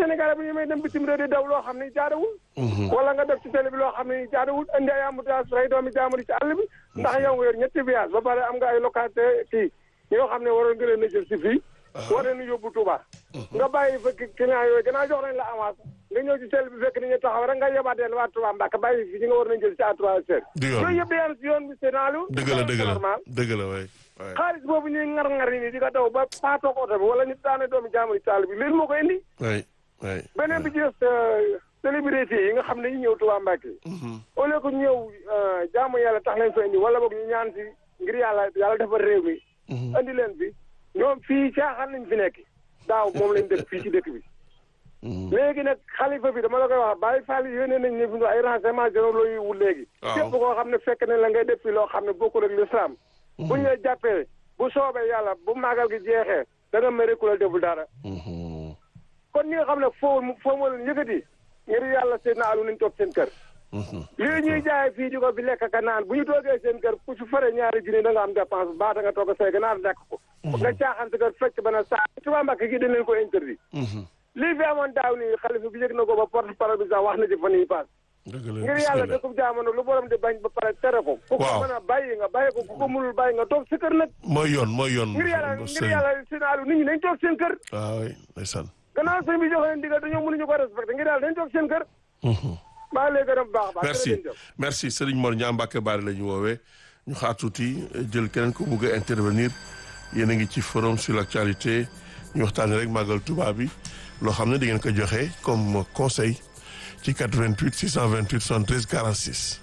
Sénégalais bu ñu may dem bitim réew di daw loo xam ne jaadawul wala nga def ci télé bi loo xam ne jaadawul indi ay embouteillage rey doomi jaamur yi ci àll bi ndax yow nga yor ñetti voyage ba pare am nga ay localité kii yoo xam ne waroon nga leen a jël si fii war leen yóbbu Touba nga bàyyi fa client yooyu gannaaw jox nañ la avance nga ñëw ci télé bi fekk ni ñu taxaw rek nga yebaateel waa Touba Mbacke bàyyi fi ñi nga war nañ jël ci à trois heures du yoon yooyu yëpp day am si yoon bi sénalu dëgg la dëgg la dëgg la waay waay xaalis boobu ñuy ngar-ngar yi nii di ko daw ba paatoog oto bi wala nit daane doomi jaamur yi ci àll bi leen moo ko indi waay waay beneen bi ci des célébrité yi nga xam ne ñu ñëw Touba Mbacke au lieu que ñu ñëw jaamu yàlla tax leen fa indi wala boog ñu ñaan si ngir yàlla yàlla defar réew mi indi leen fi ñoom fii caaxaan lañ fi nekk daaw moom lañ def fii ci dëkk bi léegi nag xalifa bi dama la koy wax Baye Fall yónnee nañ ne fi ay renseignements généraux yu wut léegi waaw képp koo xam ne fekk ne la ngay def fi loo xam ne bokkul ak l'islam buñ la jàppee bu soobee yàlla bu màggal gi jeexee da nga mere ku la deful dara kon ñi nga xam ne foo foo ma leen yëkkati ngir yàlla seen na alu nañ toog seen kër lii ñuy jaay fii di ko fi lekk ka naan bu ñu toogee seen kër ku ci fare ñaari junni da nga am dépense baa da nga toog a say ganaar lekk ko nga caaxaan sa kër fekk ba na saa Touba Mbacke gi dañ leen ko interdit lii fi amoon daaw nii xalifa bi yëg na ko ba porte parole bi sax wax na ci fan yi paas dëgg la ngir yàlla bismillah. dëkkub jamono lu borom di bañ ba pare tere ko ku ko Waaw. mën a bàyyi nga bàyyi ko ku ko mënul bàyyi nga toog sa kër nag mooy yoon mooy yoon ngir yàlla ngir sëriñ yàlla sinaalu nit ñi nañ toog seen kër waaw waay ndeysaan gannaaw sëñ bi joxe leen digal dañoo mënuñu ko respecté ngir yàlla dañ toog seen kër maa lay gërëm baax a baax merci jërëjëf. merci Serigne Mor Niang Mbacke Bari la ñu woowee ñu xaar tuuti jël keneen ko bugg a intervenir yéen a ngi ci forum sur l'actualité ñu waxtaanee rek màggal Touba bi loo xam ne di ngeen ko joxe comme conseil ci 88 628 73 46.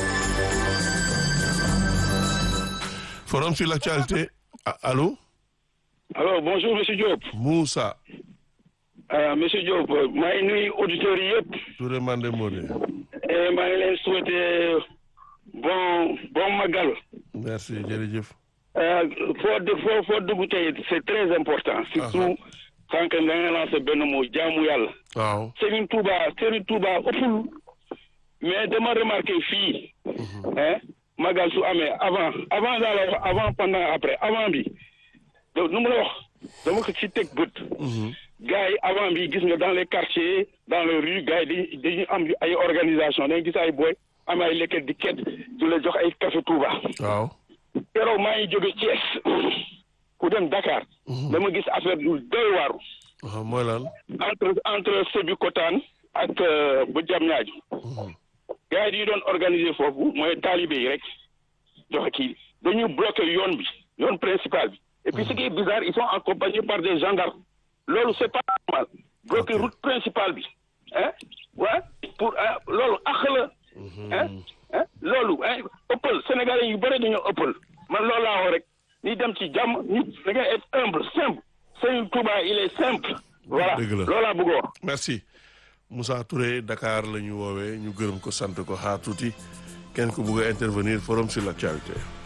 forum sur l'actualité ah, allô alors bonjour monsieur Diop Moussa ah monsieur Diop maa ngi nuyu auditeurs yi yëpp Touré Mandé Modé et maa ngi leen souhaiter bon bon magal merci jërëjëf. ah foo de foo foo dugg tey c'est très important surtout sànq nga nga lancé benn mot jaamu yàlla waaw Serigne Touba Serigne Touba ëppul mais dama remarqué fii hein magal su amee avant avant daa la wax avant pendant après avant bi donc nu mu la wax dama ko ci teg bët gars yi avant bi gis nga dans les quartiers dans les rues gars yi dañuy dañuy am ay organisation dañuy gis ay boy am ay lekket di ket di la jox ay café Touba waaw keroog maa ngi jóge Thiès ku dem Dakar dama gis affaire yu doy waaru waaw mooy lan entre entre Sébikotane ak euh, bu Diamniadio gars yi dañu doon organiser foofu mooy taalibe yi rek joxe kii dañuy bloqué yoon bi yoon principal bi et puis ce qui est bizarre ils sont accompagnés par des gendarmes loolu c'est pas normal bloqué Ok. route principale bi hein ouais pour ah loolu àq la hein hein loolu hein ëppal sénégalais yu bëri dañoo ëppal man loolu laa wax rek ni dem ci jàmm nit da ngay être humble simple Serigne Touba il est simple voilà Dëgg la. loolu laa bëgg a wax merci Moussa Touré Dakar la ñu woowee ñu gërëm ko sant ko xaar tuuti kenn ku bugg a intervenir forum sur l'actualité